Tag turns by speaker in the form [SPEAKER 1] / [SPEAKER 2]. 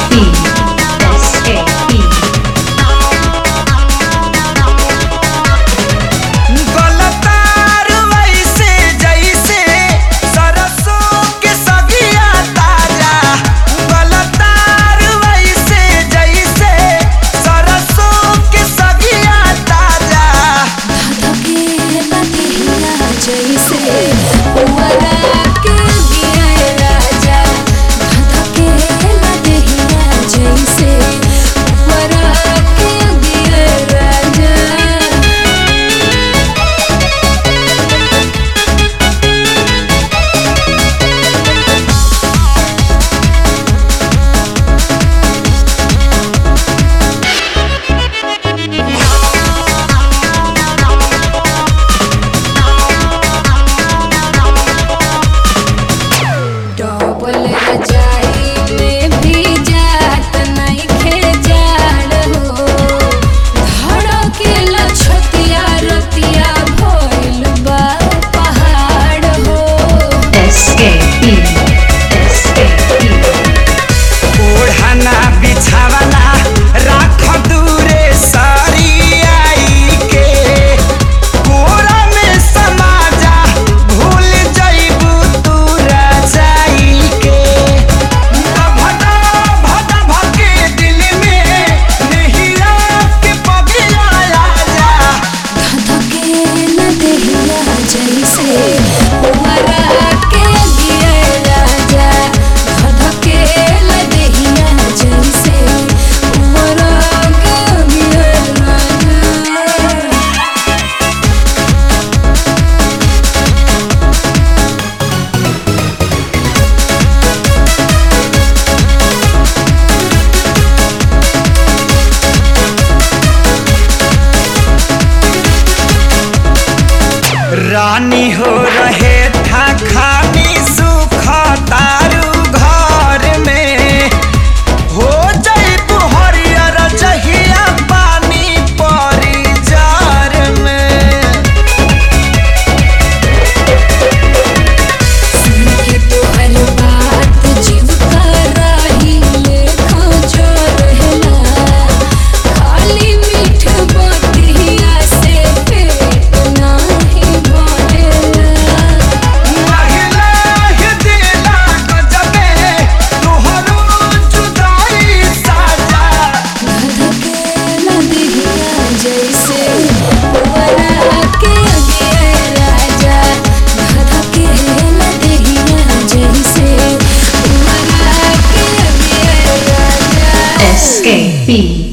[SPEAKER 1] SKP.
[SPEAKER 2] गलतार वैसे जैसे सरसों के सगिया ताजा गलतार वैसे जैसे सरसों के सगिया ताजा
[SPEAKER 3] डबल रजाई में भी जात नइखे जाड़ हो धड़केला छतिया रतिया भइल बा पहाड़ हो
[SPEAKER 1] SKP. SKP.
[SPEAKER 2] ओढ़ना बिछावना राख दूरे सारी आई के कोरा में समा जा भूल जइबू तू रजाई के भदा भदा भके दिल में नहिरा के पगिया जा
[SPEAKER 3] धधकेला देहिया जैसे उमरा के दिए राजा धधकेला देहिया जैसे उमरा के दिए राजा
[SPEAKER 2] रानी हो रहे था खानी सुख तारू घर में हो जइबू हरियर जहिया पानी परी जार में
[SPEAKER 3] सुन के तोहर बात जीव कराही लेखा जो रहला खाली मीठ बतिया से पेट नाही भरेला
[SPEAKER 2] महिला ही दिला गजबे तोहरो जुदाई साजा
[SPEAKER 3] धधकेला दिहिया जैसे उमरा के दिए राजा धधकेला दिहिया जैसे उमरा के दिए राजा
[SPEAKER 1] SKP.